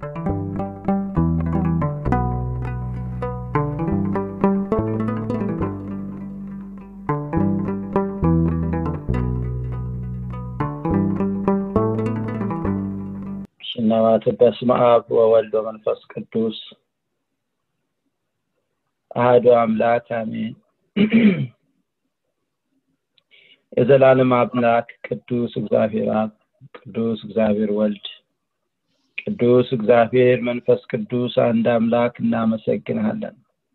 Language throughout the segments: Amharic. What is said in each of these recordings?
ሽናማት በስመ አብ ወወልድ ወመንፈስ ቅዱስ አህዱ አምላክ አሜን። የዘላለም አምላክ ቅዱስ እግዚአብሔር አብ፣ ቅዱስ እግዚአብሔር ወልድ፣ ቅዱስ እግዚአብሔር መንፈስ ቅዱስ አንድ አምላክ እናመሰግንሃለን።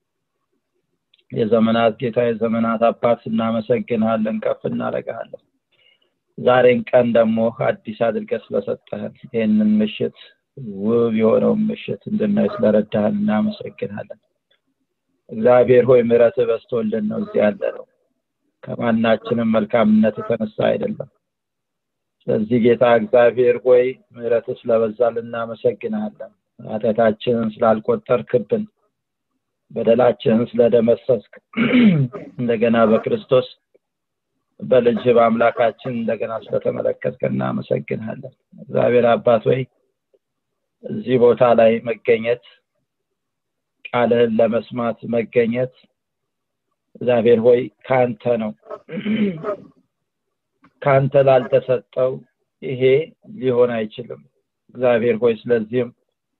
የዘመናት ጌታ የዘመናት አባት እናመሰግንሃለን፣ ከፍ እናደርግሃለን። ዛሬን ቀን ደግሞ አዲስ አድርገህ ስለሰጠህን ይህንን ምሽት ውብ የሆነውን ምሽት እንድናይ ስለረዳህን እናመሰግናለን። እግዚአብሔር ሆይ ምሕረት በዝቶልን ነው እዚህ ያለ ነው። ከማናችንም መልካምነት የተነሳ አይደለም። ስለዚህ ጌታ እግዚአብሔር ሆይ ምሕረት ስለበዛልን እናመሰግናለን። ኃጢአታችንን ስላልቆጠርክብን፣ በደላችንን ስለደመሰስክ እንደገና በክርስቶስ በልጅ በአምላካችን እንደገና ስለተመለከትከ እናመሰግናለን። እግዚአብሔር አባት ወይ እዚህ ቦታ ላይ መገኘት ቃልህን ለመስማት መገኘት እግዚአብሔር ሆይ ከአንተ ነው። ከአንተ ላልተሰጠው ይሄ ሊሆን አይችልም። እግዚአብሔር ሆይ ስለዚህም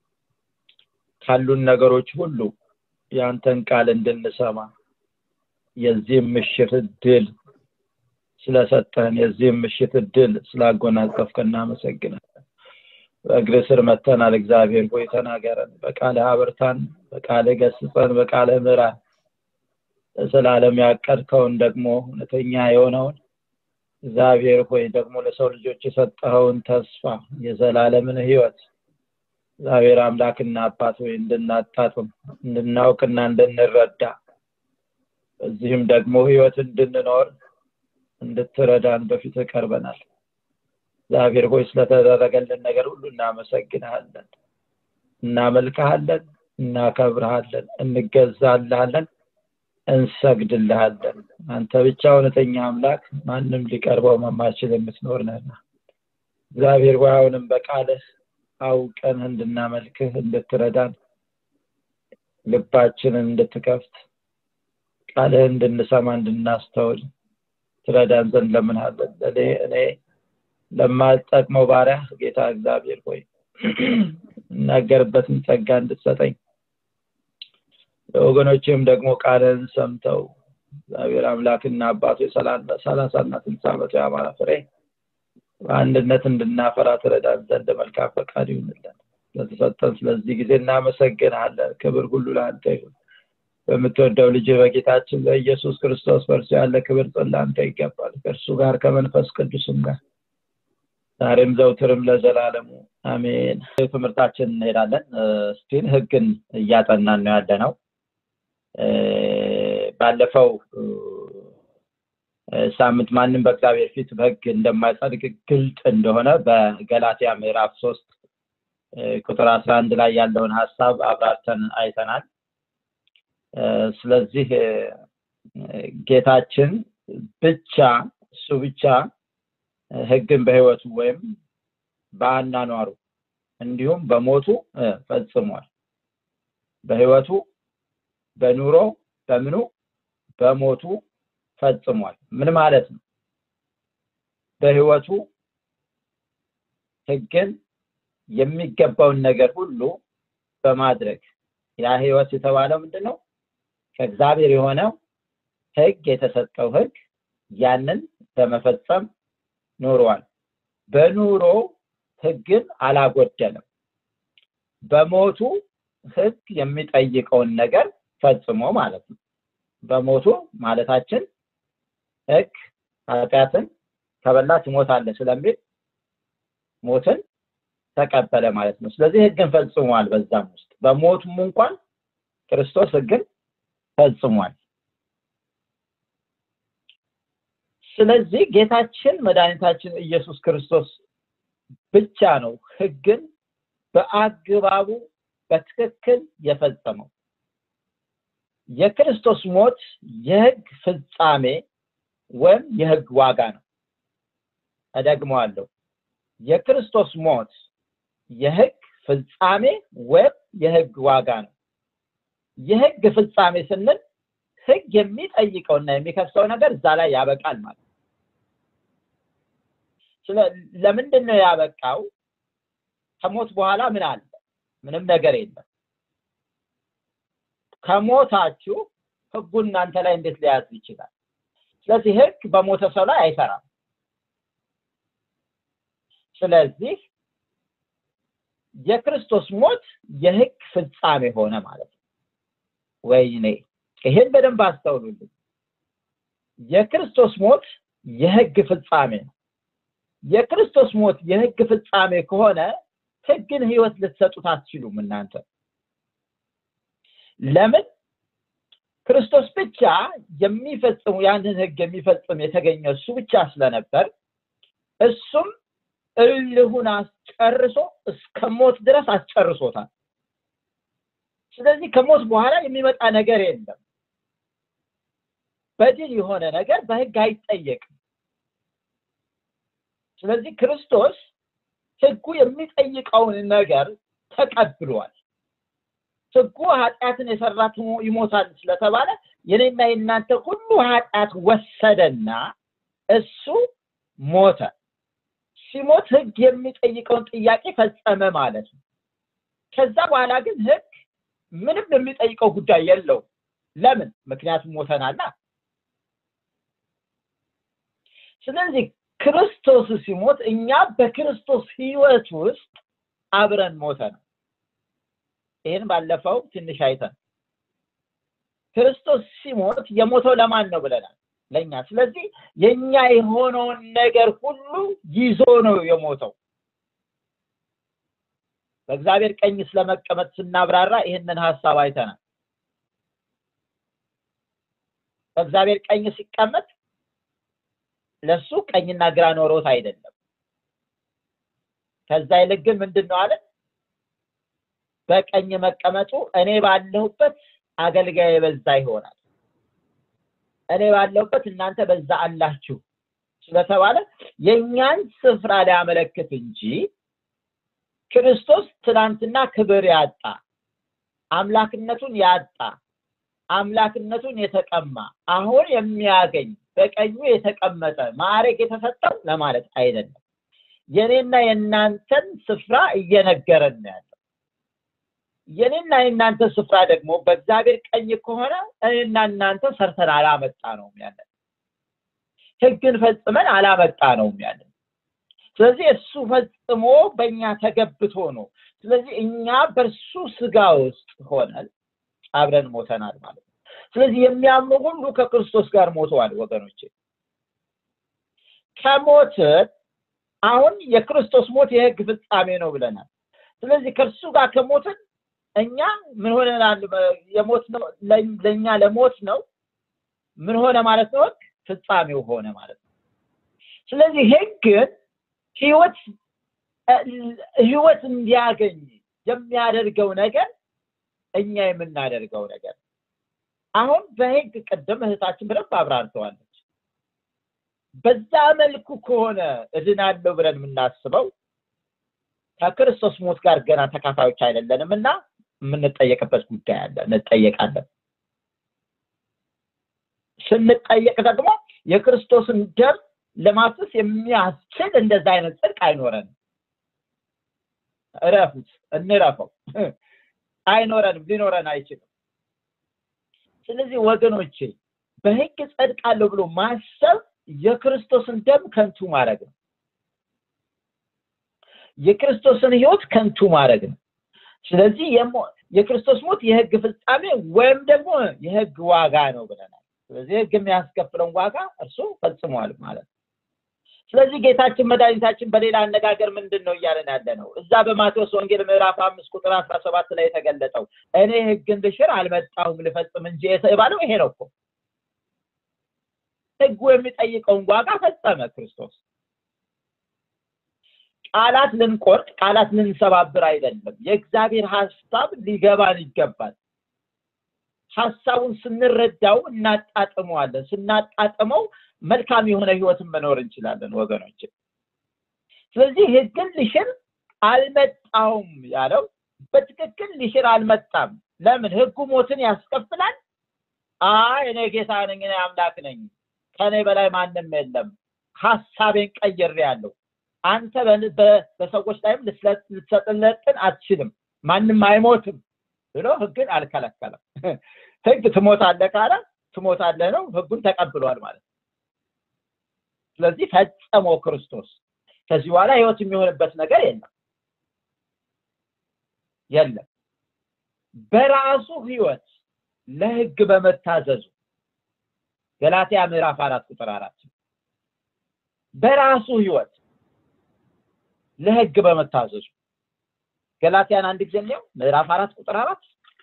ካሉን ነገሮች ሁሉ የአንተን ቃል እንድንሰማ የዚህም ምሽት ድል ስለሰጠህን የዚህም ምሽት እድል ስላጎናጸፍከ እናመሰግናለን። በእግር ስር መተናል። እግዚአብሔር ሆይ ተናገረን፣ በቃልህ አብርታን፣ በቃልህ ገስጸን፣ በቃልህ ምራን። ለዘላለም ያቀድከውን ደግሞ እውነተኛ የሆነውን እግዚአብሔር ሆይ ደግሞ ለሰው ልጆች የሰጠኸውን ተስፋ የዘላለምን ህይወት እግዚአብሔር አምላክና አባት ሆይ እንድናጣጥም እንድናውቅና እንድንረዳ በዚህም ደግሞ ህይወት እንድንኖር እንድትረዳን በፊት ቀርበናል። እግዚአብሔር ሆይ ስለተደረገልን ነገር ሁሉ እናመሰግንሃለን፣ እናመልክሃለን፣ እናከብርሃለን፣ እንገዛልሃለን፣ እንሰግድልሃለን። አንተ ብቻ እውነተኛ አምላክ፣ ማንም ሊቀርበው የማይችል የምትኖር ነህና እግዚአብሔር ሆይ አሁንም በቃልህ አውቀን እንድናመልክህ እንድትረዳን ልባችንን እንድትከፍት ቃልህ እንድንሰማ እንድናስተውል ትረዳን ዘንድ ለምንሃለን። እኔ እኔ ለማልጠቅመው ባሪያ ጌታ እግዚአብሔር ሆይ እናገርበትን ጸጋ እንድትሰጠኝ ለወገኖችም ደግሞ ቃልን ሰምተው እግዚአብሔር አምላክና አባቱ ሰላሳና ስልሳ ዓመቱ የአማራ ፍሬ በአንድነት እንድናፈራ ትረዳን ዘንድ መልካም ፈቃድ ይሁንልን። ስለተሰጠን ስለዚህ ጊዜ እናመሰግንሃለን። ክብር ሁሉ ለአንተ ይሁን። በምትወደው ልጅ በጌታችን በኢየሱስ ክርስቶስ በእርሱ ያለ ክብር ለአንተ ይገባል። ከእርሱ ጋር ከመንፈስ ቅዱስም ጋር ዛሬም ዘውትርም ለዘላለሙ አሜን። ትምህርታችን እንሄዳለን። ስቲል ህግን እያጠናን ነው ያለ ነው። ባለፈው ሳምንት ማንም በእግዚአብሔር ፊት በህግ እንደማይጸድቅ ግልጥ እንደሆነ በገላትያ ምዕራፍ ሶስት ቁጥር አስራ አንድ ላይ ያለውን ሀሳብ አብራርተን አይተናል። ስለዚህ ጌታችን ብቻ እሱ ብቻ ህግን በህይወቱ ወይም በአናኗሩ እንዲሁም በሞቱ ፈጽሟል። በህይወቱ በኑሮ በምኑ በሞቱ ፈጽሟል። ምን ማለት ነው? በህይወቱ ህግን የሚገባውን ነገር ሁሉ በማድረግ ያ ህይወት የተባለው ምንድን ነው? ከእግዚአብሔር የሆነው ህግ የተሰጠው ህግ ያንን በመፈጸም ኖሯል። በኑሮ ህግን አላጎደለም። በሞቱ ህግ የሚጠይቀውን ነገር ፈጽሞ ማለት ነው። በሞቱ ማለታችን ህግ ኃጢአትን ከበላ ትሞታለህ ስለሚል ሞትን ተቀበለ ማለት ነው። ስለዚህ ህግን ፈጽሟል። በዛም ውስጥ በሞቱም እንኳን ክርስቶስ ህግን ፈጽሟል። ስለዚህ ጌታችን መድኃኒታችን ኢየሱስ ክርስቶስ ብቻ ነው ህግን በአግባቡ በትክክል የፈጸመው። የክርስቶስ ሞት የህግ ፍጻሜ ወይም የህግ ዋጋ ነው። እደግመዋለሁ። የክርስቶስ ሞት የህግ ፍጻሜ ወይም የህግ ዋጋ ነው የህግ ፍጻሜ ስንል ህግ የሚጠይቀውና የሚከሰው ነገር እዛ ላይ ያበቃል ማለት ስለ ለምንድን ነው ያበቃው ከሞት በኋላ ምን አለ ምንም ነገር የለም ከሞታችሁ ህጉ እናንተ ላይ እንዴት ሊያዝ ይችላል ስለዚህ ህግ በሞተ ሰው ላይ አይሰራም ስለዚህ የክርስቶስ ሞት የህግ ፍጻሜ ሆነ ማለት ነው ወይኔ ይሄን በደንብ አስተውሉልኝ የክርስቶስ ሞት የህግ ፍጻሜ ነው የክርስቶስ ሞት የህግ ፍጻሜ ከሆነ ህግን ህይወት ልትሰጡት አትችሉም እናንተ ለምን ክርስቶስ ብቻ የሚፈጽሙ ያንን ህግ የሚፈጽም የተገኘ እሱ ብቻ ስለነበር እሱም እልሁን አስጨርሶ እስከ ሞት ድረስ አስጨርሶታል ስለዚህ ከሞት በኋላ የሚመጣ ነገር የለም በድል የሆነ ነገር በህግ አይጠየቅም ስለዚህ ክርስቶስ ህጉ የሚጠይቀውን ነገር ተቀብሏል ህጉ ኃጢአትን የሰራት ይሞታል ስለተባለ የኔና የእናንተ ሁሉ ኃጢአት ወሰደና እሱ ሞተ ሲሞት ህግ የሚጠይቀውን ጥያቄ ፈጸመ ማለት ነው ከዛ በኋላ ግን ህግ ምንም የሚጠይቀው ጉዳይ የለው ለምን ምክንያቱም ሞተናላ ስለዚህ ክርስቶስ ሲሞት እኛ በክርስቶስ ህይወት ውስጥ አብረን ሞተ ነው ይህን ባለፈው ትንሽ አይተን ክርስቶስ ሲሞት የሞተው ለማን ነው ብለናል ለኛ ስለዚህ የኛ የሆነውን ነገር ሁሉ ይዞ ነው የሞተው በእግዚአብሔር ቀኝ ስለመቀመጥ ስናብራራ ይህንን ሀሳብ አይተናል በእግዚአብሔር ቀኝ ሲቀመጥ ለሱ ቀኝና ግራ ኖሮት አይደለም ከዛ ይልቅ ግን ምንድን ነው አለ በቀኝ መቀመጡ እኔ ባለሁበት አገልጋይ በዛ ይሆናል እኔ ባለሁበት እናንተ በዛ አላችሁ ስለተባለ የእኛን ስፍራ ሊያመለክት እንጂ ክርስቶስ ትናንትና ክብር ያጣ አምላክነቱን ያጣ አምላክነቱን የተቀማ አሁን የሚያገኝ በቀኙ የተቀመጠ ማዕረግ የተሰጠው ለማለት አይደለም የኔና የእናንተን ስፍራ እየነገረን ነው ያለው የኔና የእናንተ ስፍራ ደግሞ በእግዚአብሔር ቀኝ ከሆነ እኔና እናንተ ሰርተን አላመጣ ነው ያለን ህግን ፈጽመን አላመጣ ነው ያለን ስለዚህ እሱ ፈጽሞ በእኛ ተገብቶ ነው ስለዚህ እኛ በእርሱ ስጋ ውስጥ ሆነን አብረን ሞተናል ማለት ነው ስለዚህ የሚያምኑ ሁሉ ከክርስቶስ ጋር ሞተዋል ወገኖቼ ከሞትን አሁን የክርስቶስ ሞት የህግ ፍጻሜ ነው ብለናል ስለዚህ ከእርሱ ጋር ከሞትን እኛ ምን ሆነናል የሞት ነው ለእኛ ለሞት ነው ምን ሆነ ማለት ነው ህግ ፍጻሜው ሆነ ማለት ነው ስለዚህ ህግን ህይወት ህይወት እንዲያገኝ የሚያደርገው ነገር እኛ የምናደርገው ነገር አሁን በህግ ቅድም እህታችን በደንብ አብራርተዋለች በዛ መልኩ ከሆነ እድናለሁ ብለን የምናስበው ከክርስቶስ ሞት ጋር ገና ተካፋዮች አይደለንም እና የምንጠየቅበት ጉዳይ አለ እንጠየቃለን ስንጠየቅ ደግሞ የክርስቶስን ደም ለማፍሰስ የሚያስችል እንደዛ አይነት ጽድቅ አይኖረንም እረፉት እንረፈው አይኖረንም ሊኖረን አይችልም ስለዚህ ወገኖቼ በህግ ጸድቃለሁ ብሎ ማሰብ የክርስቶስን ደም ከንቱ ማድረግ ነው የክርስቶስን ህይወት ከንቱ ማድረግ ነው ስለዚህ የክርስቶስ ሞት የህግ ፍጻሜ ወይም ደግሞ የህግ ዋጋ ነው ብለናል ስለዚህ ህግ የሚያስከፍለውን ዋጋ እርሱ ፈጽሟል ማለት ነው ስለዚህ ጌታችን መድኃኒታችን በሌላ አነጋገር ምንድን ነው እያለን ያለ ነው እዛ በማቴዎስ ወንጌል ምዕራፍ አምስት ቁጥር አስራ ሰባት ላይ የተገለጠው እኔ ህግን ልሽር አልመጣሁም ልፈጽም እንጂ የተባለው ይሄ ነው እኮ ህጉ የሚጠይቀውን ዋጋ ፈጸመ ክርስቶስ ቃላት ልንቆርጥ ቃላት ልንሰባብር አይደለም የእግዚአብሔር ሀሳብ ሊገባን ይገባል ሀሳቡን ስንረዳው እናጣጥመዋለን ስናጣጥመው መልካም የሆነ ህይወትን መኖር እንችላለን ወገኖች ስለዚህ ህግን ልሽር አልመጣውም ያለው በትክክል ሊሽር አልመጣም ለምን ህጉ ሞትን ያስከፍላል አይ እኔ ጌታ ነኝ እኔ አምላክ ነኝ ከኔ በላይ ማንም የለም ሀሳቤን ቀይሬ ያለው አንተ በሰዎች ላይም ልትሰጥለጥን አትችልም ማንም አይሞትም ብሎ ህግን አልከለከለም ህግ ትሞታለህ ካለ ትሞታለህ ነው ህጉን ተቀብሏል ማለት ስለዚህ ፈጸሞ ክርስቶስ ከዚህ በኋላ ህይወት የሚሆንበት ነገር የለም የለም በራሱ ህይወት ለህግ በመታዘዙ ገላትያ ምዕራፍ አራት ቁጥር አራት በራሱ ህይወት ለህግ በመታዘዙ ገላትያን አንድ ጊዜ ነው ምዕራፍ አራት ቁጥር አራት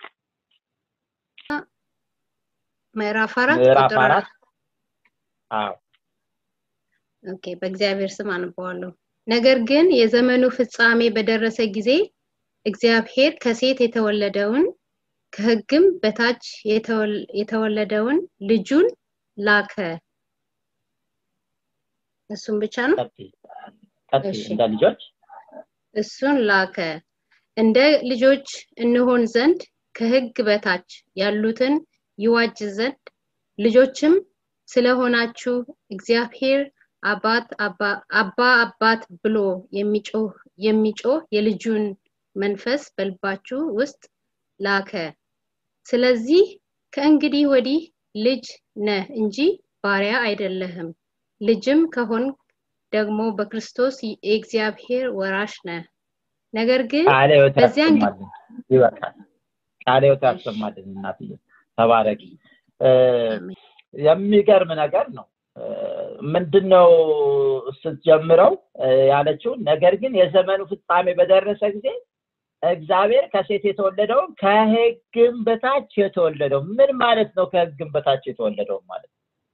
ምዕራፍ አራት ምዕራፍ ቁጥር አራት አዎ ኦኬ በእግዚአብሔር ስም አነበዋለሁ ነገር ግን የዘመኑ ፍጻሜ በደረሰ ጊዜ እግዚአብሔር ከሴት የተወለደውን ከህግም በታች የተወለደውን ልጁን ላከ እሱም ብቻ ነው ቀጥይ ቀጥይ እሺ። እንደ ልጆች እሱን ላከ እንደ ልጆች እንሆን ዘንድ ከህግ በታች ያሉትን ይዋጅ ዘንድ ልጆችም ስለሆናችሁ እግዚአብሔር አባት አባ አባ አባት ብሎ የሚጮህ የሚጮህ የልጁን መንፈስ በልባችሁ ውስጥ ላከ ስለዚህ ከእንግዲህ ወዲህ ልጅ ነህ እንጂ ባሪያ አይደለህም ልጅም ከሆን ደግሞ በክርስቶስ የእግዚአብሔር ወራሽ ነህ ነገር ግን ቃለ ህይወት በዚያን ጊዜ- ያሰማልን ይበቃል ቃለ ህይወት ያሰማልን እናትዬ ተባረቂ እ፣ አሜን። የሚገርም ነገር ነው እ፣ ምንድነው ስትጀምረው እ፣ ያለችው ነገር ግን የዘመኑ ፍጻሜ በደረሰ ጊዜ እግዚአብሔር ከሴት የተወለደውን ከህግም በታች የተወለደው ምን ማለት ነው ከህግም በታች የተወለደው ማለት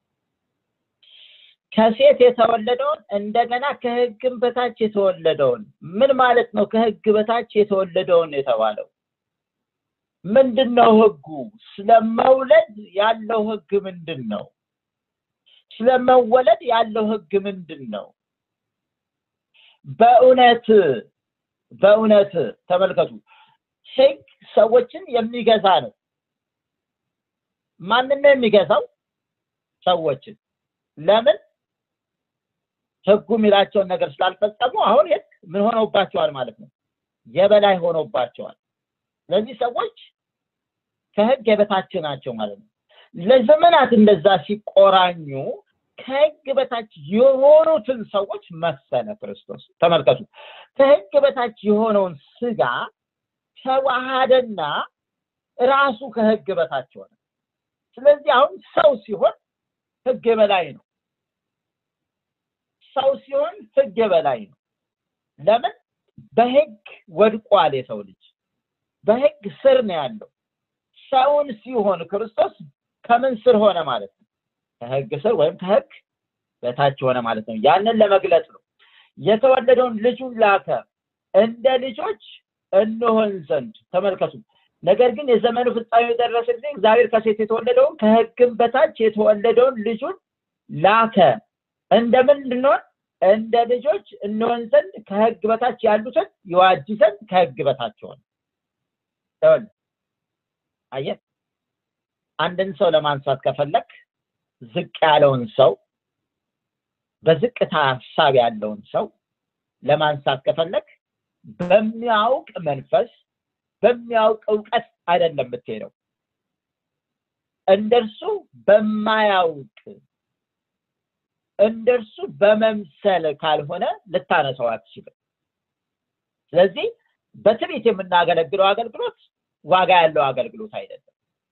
ከሴት የተወለደውን እንደገና ከህግም በታች የተወለደውን ምን ማለት ነው ከህግ በታች የተወለደውን የተባለው ምንድን ነው ህጉ ስለመውለድ ያለው ህግ ምንድን ነው ስለመወለድ ያለው ህግ ምንድን ነው በእውነት በእውነት ተመልከቱ ህግ ሰዎችን የሚገዛ ነው ማንን ነው የሚገዛው ሰዎችን ለምን ህጉ የሚላቸውን ነገር ስላልፈጸሙ አሁን ህግ ምን ሆነውባቸዋል ማለት ነው የበላይ ሆኖባቸዋል ስለዚህ ሰዎች ከህግ የበታች ናቸው ማለት ነው ለዘመናት እንደዛ ሲቆራኙ ከህግ በታች የሆኑትን ሰዎች መሰለ ክርስቶስ ተመልከቱ ከህግ በታች የሆነውን ስጋ ተዋሃደና ራሱ ከህግ በታች ሆነ ስለዚህ አሁን ሰው ሲሆን ህግ የበላይ ነው ሰው ሲሆን ህግ የበላይ ነው ለምን በህግ ወድቋል የሰው ልጅ በህግ ስር ነው ያለው ሰውን ሲሆን ክርስቶስ ከምን ስር ሆነ ማለት ነው ከህግ ስር ወይም ከህግ በታች ሆነ ማለት ነው ያንን ለመግለጽ ነው የተወለደውን ልጁን ላከ እንደ ልጆች እንሆን ዘንድ ተመልከቱ ነገር ግን የዘመኑ ፍጻሜ የደረሰ ጊዜ እግዚአብሔር ከሴት የተወለደውን ከህግም በታች የተወለደውን ልጁን ላከ እንደምን እንድንሆን እንደ ልጆች እንሆን ዘንድ ከህግ በታች ያሉትን ይዋጅ ዘንድ ከህግ በታች ሆነ ይኸውልህ፣ አየህ አንድን ሰው ለማንሳት ከፈለክ ዝቅ ያለውን ሰው በዝቅታ ሀሳብ ያለውን ሰው ለማንሳት ከፈለክ በሚያውቅ መንፈስ በሚያውቅ እውቀት አይደለም የምትሄደው እንደርሱ በማያውቅ እንደርሱ በመምሰል ካልሆነ ልታነሳው አትችልም ስለዚህ በትርኢት የምናገለግለው አገልግሎት ዋጋ ያለው አገልግሎት አይደለም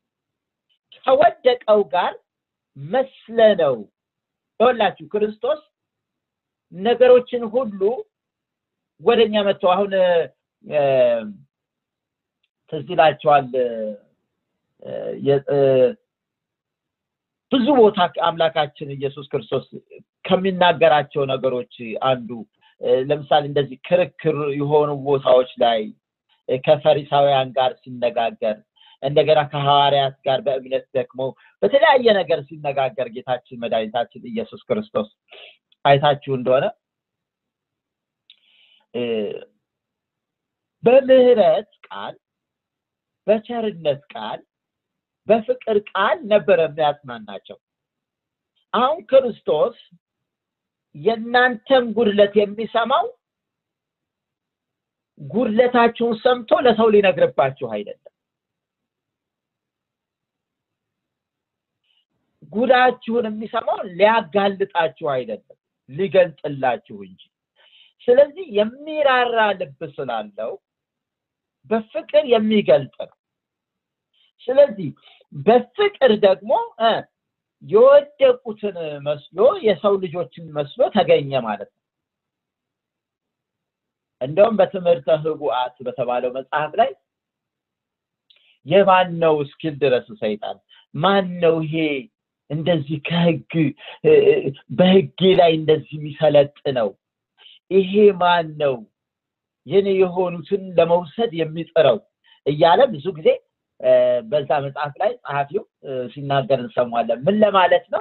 ከወደቀው ጋር መስለነው ይኸውላችሁ ክርስቶስ ነገሮችን ሁሉ ወደኛ መጥቶ አሁን እ፣ ትዝ ይላቸዋል እ፣ የ- እ፣ ብዙ ቦታ አምላካችን ኢየሱስ ክርስቶስ ከሚናገራቸው ነገሮች አንዱ እ፣ ለምሳሌ እንደዚህ ክርክር የሆኑ ቦታዎች ላይ እ፣ ከፈሪሳውያን ጋር ሲነጋገር እንደገና ከሐዋርያት ጋር በእምነት ደግሞ በተለያየ ነገር ሲነጋገር ጌታችን መድኃኒታችን ኢየሱስ ክርስቶስ አይታችሁ እንደሆነ እ፣ በምህረት ቃል በቸርነት ቃል በፍቅር ቃል ነበረ የሚያጽናናቸው አሁን ክርስቶስ የእናንተን ጉድለት የሚሰማው ጉድለታችሁን ሰምቶ ለሰው ሊነግርባችሁ አይደለም ጉዳችሁን የሚሰማው ሊያጋልጣችሁ አይደለም ሊገልጥላችሁ እንጂ ስለዚህ የሚራራ ልብ ስላለው በፍቅር የሚገልጥ ነው ስለዚህ በፍቅር ደግሞ የወደቁትን መስሎ የሰው ልጆችን መስሎ ተገኘ ማለት ነው እንደውም በትምህርተ ህቡአት በተባለው መጽሐፍ ላይ የማን ነው እስኪል ድረስ ሰይጣን ማን ነው ይሄ እንደዚህ ከህግ በህጌ ላይ እንደዚህ የሚሰለጥ ነው ይሄ ማን ነው የኔ የሆኑትን ለመውሰድ የሚጥረው እያለ ብዙ ጊዜ በዛ መጽሐፍ ላይ ጸሐፊው ሲናገር እንሰማለን ምን ለማለት ነው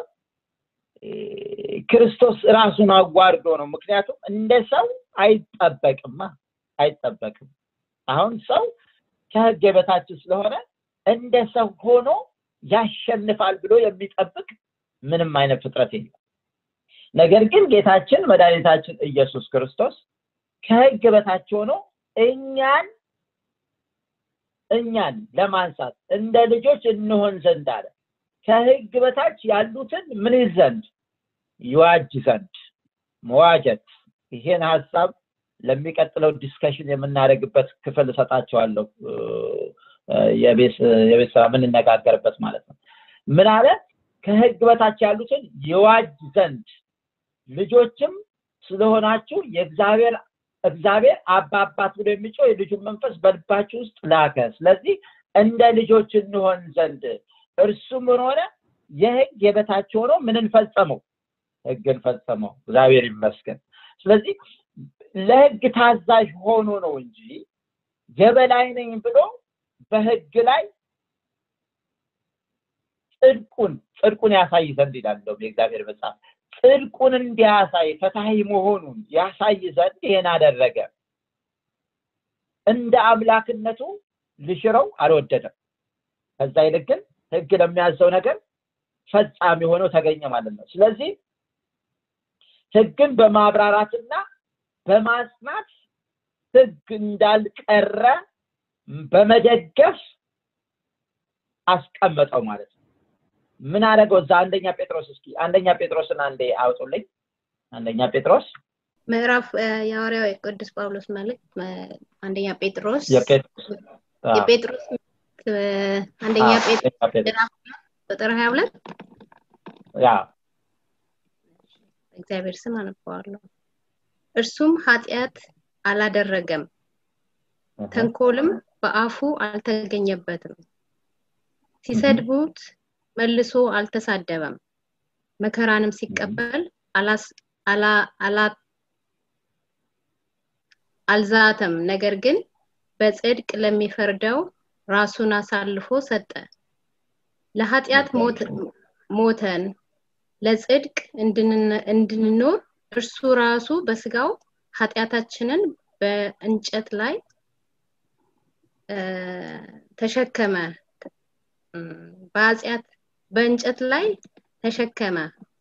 ክርስቶስ ራሱን አዋርዶ ነው ምክንያቱም እንደ ሰው አይጠበቅማ አይጠበቅም አሁን ሰው ከህግ የበታች ስለሆነ እንደ ሰው ሆኖ ያሸንፋል ብሎ የሚጠብቅ ምንም አይነት ፍጥረት የለም ነገር ግን ጌታችን መድኃኒታችን ኢየሱስ ክርስቶስ ከህግ በታች ሆኖ እኛን እኛን ለማንሳት እንደ ልጆች እንሆን ዘንድ አለ ከህግ በታች ያሉትን ምን ዘንድ ይዋጅ ዘንድ መዋጀት ይሄን ሀሳብ ለሚቀጥለው ዲስከሽን የምናደርግበት ክፍል እሰጣቸዋለሁ የቤት ስራ የምንነጋገርበት ማለት ነው ምን አለ ከህግ በታች ያሉትን ይዋጅ ዘንድ ልጆችም ስለሆናችሁ የእግዚአብሔር እግዚአብሔር አባ አባት ብሎ የሚጮህ የልጁን መንፈስ በልባችሁ ውስጥ ላከ ስለዚህ እንደ ልጆች እንሆን ዘንድ እርሱ ምን ሆነ የህግ የበታች ሆኖ ምንን ፈጸመው ህግን ፈጸመው እግዚአብሔር ይመስገን ስለዚህ ለህግ ታዛዥ ሆኖ ነው እንጂ የበላይ ነኝ ብሎ በህግ ላይ ጽድቁን ጽድቁን ያሳይ ዘንድ ይላለው የእግዚአብሔር መጽሐፍ ጽድቁን እንዲያሳይ ፈታሂ መሆኑን ያሳይ ዘንድ ይሄን አደረገ እንደ አምላክነቱ ልሽረው አልወደደም ከዛ ይልቅ ግን ህግ ለሚያዘው ነገር ፈጻሚ ሆኖ ተገኘ ማለት ነው ስለዚህ ህግን በማብራራትና በማጽናት ህግ እንዳልቀረ በመደገፍ አስቀመጠው ማለት ነው ምን አደረገው እዛ አንደኛ ጴጥሮስ እስኪ አንደኛ ጴጥሮስን አንዴ አውጡልኝ አንደኛ ጴጥሮስ ምዕራፍ የሐዋርያው የቅዱስ ጳውሎስ መልእክት አንደኛ ጴጥሮስ የጴጥሮስ የጴጥሮስ አንደኛ ጴጥሮስ ቁጥር ሀያ ሁለት ያ እግዚአብሔር ስም አነበዋለሁ እርሱም ኃጢአት አላደረገም ተንኮልም በአፉ አልተገኘበትም ሲሰድቡት መልሶ አልተሳደበም መከራንም ሲቀበል አልዛተም ነገር ግን በጽድቅ ለሚፈርደው ራሱን አሳልፎ ሰጠ ለኃጢአት ሞተን ለጽድቅ እንድንኖር እርሱ ራሱ በስጋው ኃጢአታችንን በእንጨት ላይ ተሸከመ በኃጢአት በእንጨት ላይ ተሸከመ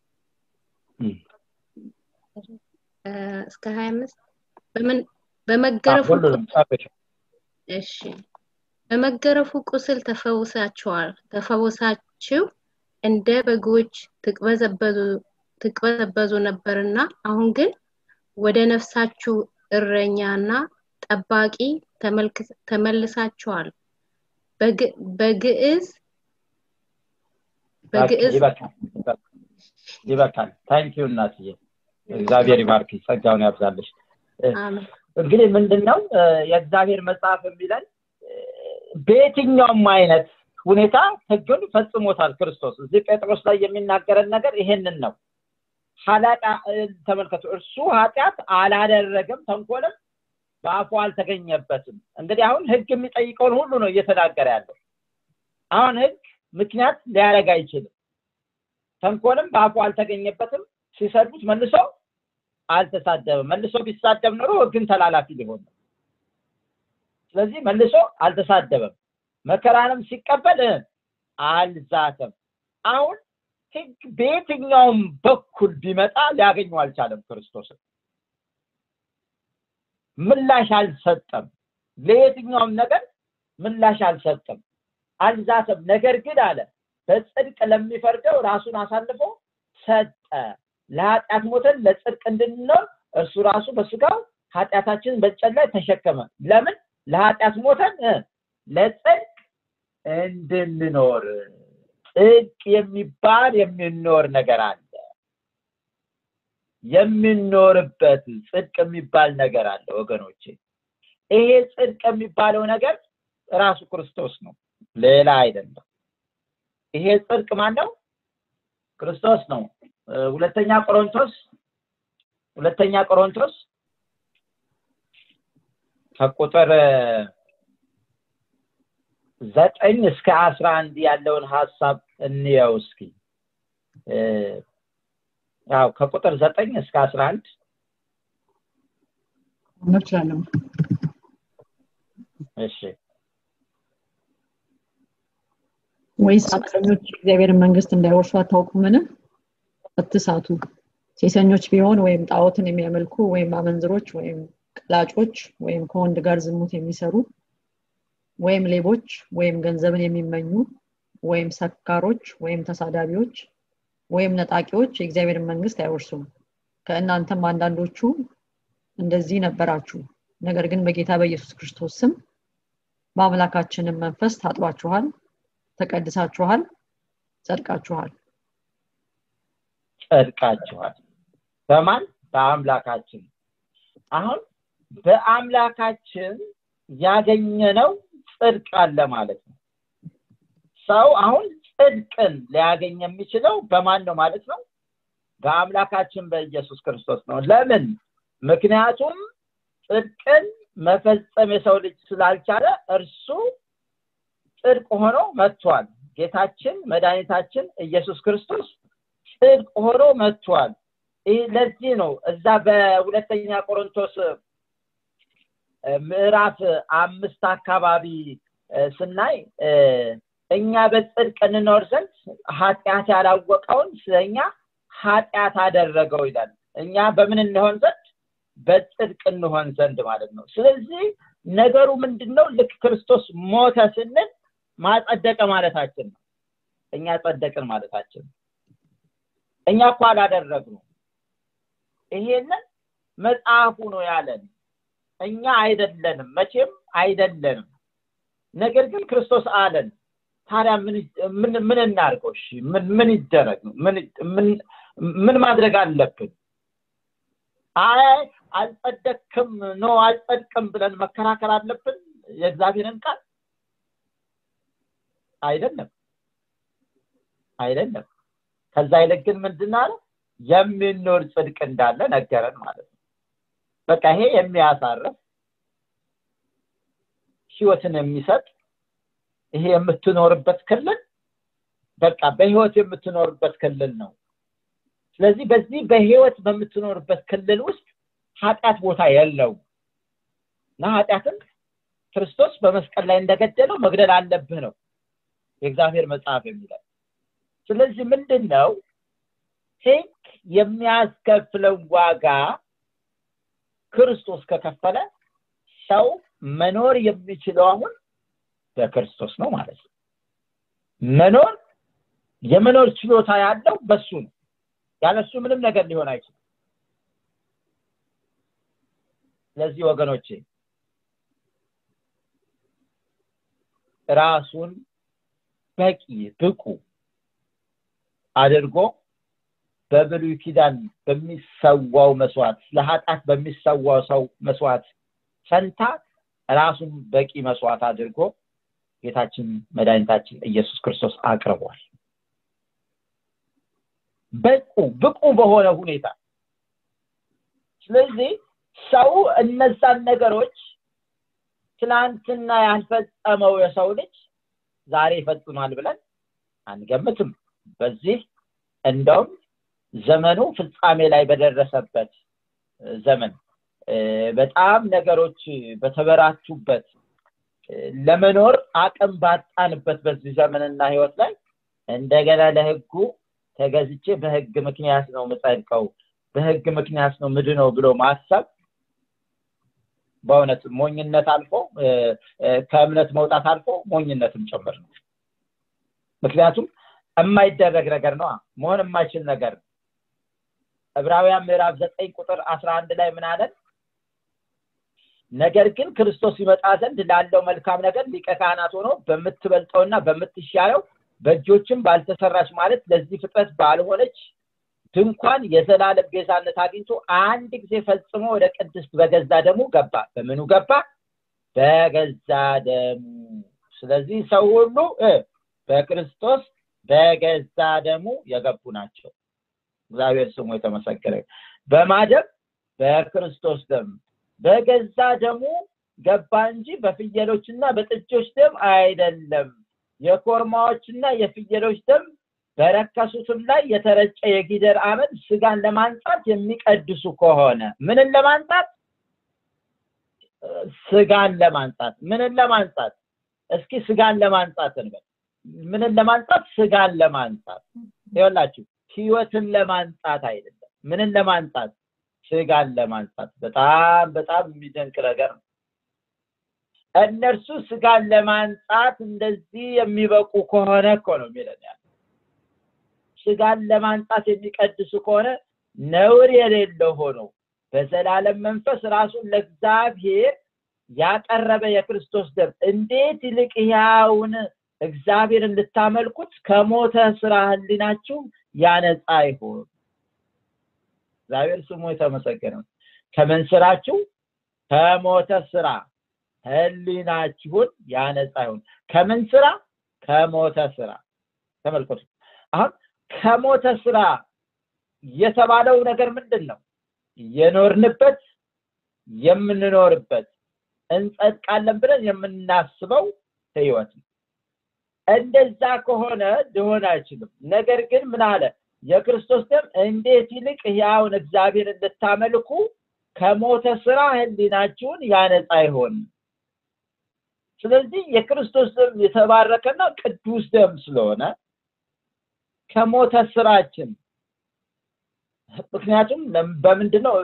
እስከ ሀያ አምስት በመገረፉ እሺ በመገረፉ ቁስል ተፈውሳችኋል ተፈውሳችሁ እንደ በጎች ትቅበዘበዙ ነበርና አሁን ግን ወደ ነፍሳችሁ እረኛና ጠባቂ ተመልሳችኋል በግዕዝ በግዕዝ ይበቃል ታንኪዩ እናትዬ እግዚአብሔር ይባርክ ጸጋውን ያብዛለሽ እንግዲህ ምንድነው የእግዚአብሔር መጽሐፍ የሚለን በየትኛውም አይነት ሁኔታ ህግን ፈጽሞታል ክርስቶስ እዚህ ጴጥሮስ ላይ የሚናገረን ነገር ይሄንን ነው ሀላቃ ተመልከቱ እርሱ ኃጢአት አላደረገም ተንኮልም በአፉ አልተገኘበትም እንግዲህ አሁን ህግ የሚጠይቀውን ሁሉ ነው እየተናገረ ያለው አሁን ህግ ምክንያት ሊያደረግ አይችልም ተንኮልም በአፉ አልተገኘበትም ሲሰዱት መልሶ አልተሳደበም መልሶ ቢሳደብ ኖሮ ህግን ተላላፊ ሊሆን ነው ስለዚህ መልሶ አልተሳደበም መከራንም ሲቀበል አልዛተም አሁን ህግ በየትኛውም በኩል ቢመጣ ሊያገኘው አልቻለም ክርስቶስን ምላሽ አልሰጠም ለየትኛውም ነገር ምላሽ አልሰጠም አልዛተም ነገር ግን አለ በጽድቅ ለሚፈርደው ራሱን አሳልፎ ሰጠ ለኃጢአት ሞተን ለጽድቅ እንድንኖር እርሱ ራሱ በስጋው ኃጢአታችንን በጨን ላይ ተሸከመ ለምን ለኃጢአት ሞተን ለጽድቅ እንድንኖር ጽድቅ የሚባል የሚኖር ነገር አለ የሚኖርበት ጽድቅ የሚባል ነገር አለ ወገኖቼ ይሄ ጽድቅ የሚባለው ነገር ራሱ ክርስቶስ ነው ሌላ አይደለም ይሄ ጽድቅ ማን ነው ክርስቶስ ነው ሁለተኛ ቆሮንቶስ ሁለተኛ ቆሮንቶስ ከቁጥር ዘጠኝ እስከ አስራ አንድ ያለውን ሀሳብ እንየው እስኪ ያው ከቁጥር ዘጠኝ እስከ አስራ አንድ እንችላለን እሺ ወይስ ኃጢአተኞች የእግዚአብሔርን መንግስት እንዳይወርሱ አታውቁምን አትሳቱ ሴሰኞች ቢሆን ወይም ጣዖትን የሚያመልኩ ወይም አመንዝሮች ወይም ቀላጮች ወይም ከወንድ ጋር ዝሙት የሚሰሩ ወይም ሌቦች ወይም ገንዘብን የሚመኙ ወይም ሰካሮች ወይም ተሳዳቢዎች ወይም ነጣቂዎች የእግዚአብሔርን መንግስት አይወርሱም ከእናንተም አንዳንዶቹ እንደዚህ ነበራችሁ ነገር ግን በጌታ በኢየሱስ ክርስቶስ ስም በአምላካችንም መንፈስ ታጥባችኋል ተቀድሳችኋል ጸድቃችኋል ጸድቃችኋል በማን በአምላካችን አሁን በአምላካችን ያገኘነው ጽድቅ አለ ማለት ነው ሰው አሁን ጽድቅን ሊያገኝ የሚችለው በማን ነው ማለት ነው በአምላካችን በኢየሱስ ክርስቶስ ነው ለምን ምክንያቱም ጽድቅን መፈጸም የሰው ልጅ ስላልቻለ እርሱ ጽድቅ ሆኖ መጥቷል ጌታችን መድኃኒታችን ኢየሱስ ክርስቶስ ጽድቅ ሆኖ መጥቷል ይህ ለዚህ ነው እዛ በሁለተኛ ቆሮንቶስ ምዕራፍ አምስት አካባቢ ስናይ እኛ በጽድቅ እንኖር ዘንድ ኃጢአት ያላወቀውን ስለኛ ኃጢአት አደረገው ይላል እኛ በምን እንሆን ዘንድ በጽድቅ እንሆን ዘንድ ማለት ነው ስለዚህ ነገሩ ምንድን ነው ልክ ክርስቶስ ሞተ ስንል ማጸደቀ ማለታችን ነው እኛ ጸደቅን ማለታችን እኛ እኮ አላደረግነው ይሄንን መጽሐፉ ነው ያለን እኛ አይደለንም መቼም አይደለንም ነገር ግን ክርስቶስ አለን ታዲያ ምን ምን እናርገው እሺ ምን ምን ይደረግ ምን ምን ማድረግ አለብን አይ አልጸደቅም ኖ አልጸድቅም ብለን መከራከር አለብን የእግዚአብሔርን ቃል አይደለም አይደለም ከዛ ይልቅ ግን ምንድን አለ የሚኖር ጽድቅ እንዳለ ነገረን ማለት ነው በቃ ይሄ የሚያሳርፍ ህይወትን የሚሰጥ ይሄ የምትኖርበት ክልል በቃ በህይወት የምትኖርበት ክልል ነው ስለዚህ በዚህ በህይወት በምትኖርበት ክልል ውስጥ ኃጢአት ቦታ የለው እና ኃጢአትን ክርስቶስ በመስቀል ላይ እንደገደለው መግደል አለብህ ነው የእግዚአብሔር መጽሐፍ የሚለው ስለዚህ ምንድን ነው ህግ የሚያስከፍለው ዋጋ ክርስቶስ ከከፈለ ሰው መኖር የሚችለው አሁን በክርስቶስ ነው ማለት ነው መኖር የመኖር ችሎታ ያለው በሱ ነው ያለሱ ምንም ነገር ሊሆን አይችልም ስለዚህ ወገኖቼ ራሱን በቂ ብቁ አድርጎ በብሉይ ኪዳን በሚሰዋው መስዋዕት ለኃጢአት በሚሰዋው ሰው መስዋዕት ፈንታ ራሱን በቂ መስዋዕት አድርጎ ጌታችን መድኃኒታችን ኢየሱስ ክርስቶስ አቅርቧል በቁ ብቁ በሆነ ሁኔታ ስለዚህ ሰው እነዛን ነገሮች ትናንትና ያልፈጸመው የሰው ልጅ ዛሬ ይፈጽማል ብለን አንገምትም በዚህ እንደውም ዘመኑ ፍጻሜ ላይ በደረሰበት ዘመን በጣም ነገሮች በተበራቱበት ለመኖር አቅም ባጣንበት በዚህ ዘመንና ህይወት ላይ እንደገና ለህጉ ተገዝቼ በህግ ምክንያት ነው ምጸድቀው በህግ ምክንያት ነው ምድነው ብሎ ማሰብ በእውነት ሞኝነት አልፎ ከእምነት መውጣት አልፎ ሞኝነትም ጭምር ነው ምክንያቱም የማይደረግ ነገር ነው መሆን የማይችል ነገር ነው ዕብራውያን ምዕራፍ ዘጠኝ ቁጥር አስራ አንድ ላይ ምን አለን ነገር ግን ክርስቶስ ይመጣ ዘንድ ላለው መልካም ነገር ሊቀ ካህናት ሆኖ በምትበልጠውና በምትሻለው በእጆችም ባልተሰራች ማለት ለዚህ ፍጥረት ባልሆነች ድንኳን የዘላለም ቤዛነት አግኝቶ አንድ ጊዜ ፈጽሞ ወደ ቅድስት በገዛ ደሙ ገባ በምኑ ገባ በገዛ ደሙ ስለዚህ ሰው ሁሉ በክርስቶስ በገዛ ደሙ የገቡ ናቸው እግዚአብሔር ስሙ የተመሰገረ በማደም በክርስቶስ ደም በገዛ ደሙ ገባ እንጂ በፍየሎችና በጥጆች ደም አይደለም የኮርማዎችና የፍየሎች ደም በረከሱትም ላይ የተረጨ የጊደር አመድ ስጋን ለማንጻት የሚቀድሱ ከሆነ ምንን ለማንጻት ስጋን ለማንጻት ምንን ለማንጻት እስኪ ስጋን ለማንጻት እንበል ምንን ለማንጻት ስጋን ለማንጻት ይወላችሁ ህይወትን ለማንጻት አይደለም ምንን ለማንጻት ስጋን ለማንጻት በጣም በጣም የሚደንቅ ነገር ነው እነርሱ ስጋን ለማንጻት እንደዚህ የሚበቁ ከሆነ እኮ ነው የሚለን ያለ ስጋን ለማንጻት የሚቀድሱ ከሆነ ነውር የሌለው ሆኖ በዘላለም መንፈስ ራሱን ለእግዚአብሔር ያቀረበ የክርስቶስ ደም እንዴት ይልቅ ያውን እግዚአብሔር እንድታመልኩት ከሞተ ስራ ህሊናችሁ ያነጻ ይሆን እግዚአብሔር ስሙ የተመሰገነ ከምን ስራችሁ ከሞተ ስራ ህሊናችሁን ያነጻ ይሆን ከምን ስራ ከሞተ ስራ ተመልከቱ አሁን ከሞተ ስራ የተባለው ነገር ምንድን ነው የኖርንበት የምንኖርበት እንጸድቃለን ብለን የምናስበው ህይወት ነው እንደዛ ከሆነ ሊሆን አይችልም ነገር ግን ምን አለ የክርስቶስ ደም እንዴት ይልቅ ያውን እግዚአብሔር እንድታመልኩ ከሞተ ስራ ህሊናችሁን ያነጻ ይሆን ስለዚህ የክርስቶስ ደም የተባረከና ቅዱስ ደም ስለሆነ ከሞተ ስራችን ምክንያቱም በምንድን ነው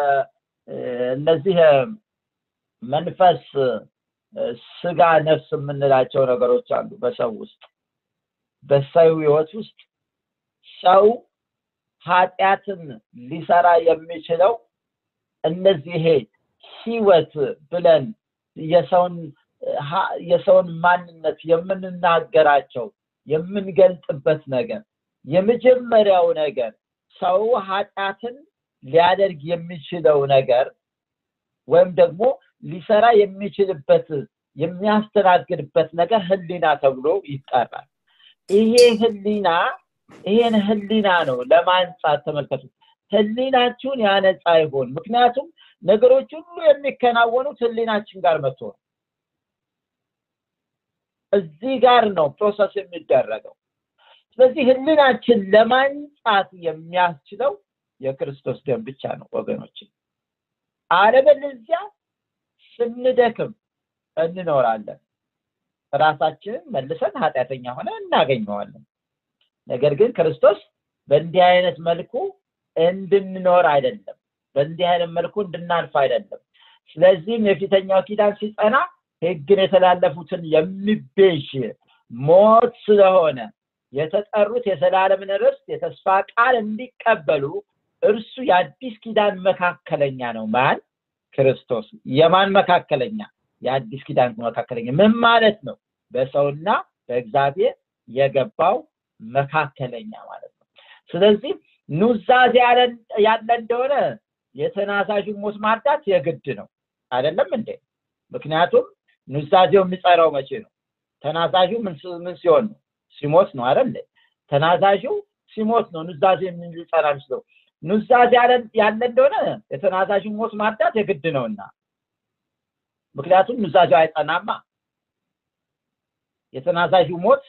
በእነዚህ መንፈስ ስጋ ነፍስ የምንላቸው ነገሮች አሉ በሰው ውስጥ በሰው ህይወት ውስጥ ሰው ኃጢአትን ሊሰራ የሚችለው እነዚህ ይሄ ህይወት ብለን የሰውን የሰውን ማንነት የምንናገራቸው የምንገልጥበት ነገር የመጀመሪያው ነገር ሰው ኃጢአትን ሊያደርግ የሚችለው ነገር ወይም ደግሞ ሊሰራ የሚችልበት የሚያስተናግድበት ነገር ህሊና ተብሎ ይጠራል ይሄ ህሊና ይሄን ህሊና ነው ለማንጻት ተመልከቱ ህሊናችሁን ያነጻ ይሆን ምክንያቱም ነገሮች ሁሉ የሚከናወኑት ህሊናችን ጋር መጥቶ ነው እዚህ ጋር ነው ፕሮሰስ የሚደረገው ስለዚህ ህሊናችን ለማንጻት የሚያስችለው የክርስቶስ ደም ብቻ ነው ወገኖች አለበለዚያ ስንደክም እንኖራለን ራሳችንን መልሰን ኃጢአተኛ ሆነ እናገኘዋለን ነገር ግን ክርስቶስ በእንዲህ አይነት መልኩ እንድንኖር አይደለም በእንዲህ አይነት መልኩ እንድናልፍ አይደለም ስለዚህም የፊተኛው ኪዳን ሲጸና ህግን የተላለፉትን የሚቤዥ ሞት ስለሆነ የተጠሩት የዘላለምን ርስት የተስፋ ቃል እንዲቀበሉ እርሱ የአዲስ ኪዳን መካከለኛ ነው ማን ክርስቶስ የማን መካከለኛ የአዲስ ኪዳን መካከለኛ ምን ማለት ነው በሰውና በእግዚአብሔር የገባው መካከለኛ ማለት ነው ስለዚህ ኑዛዜ ያለ እንደሆነ የተናዛዡን ሞት ማርዳት የግድ ነው አይደለም እንዴ ምክንያቱም ኑዛዜው የሚጸራው መቼ ነው ተናዛዡ ምን ሲሆን ነው ሲሞት ነው አይደል ተናዛዡ ሲሞት ነው ኑዛዜ ሊጸራ የሚችለው ኑዛዜ ያለ እንደሆነ የተናዛዡን ሞት ማርዳት የግድ ነውና ምክንያቱም ኑዛዜው አይጸናማ የተናዛዡ ሞት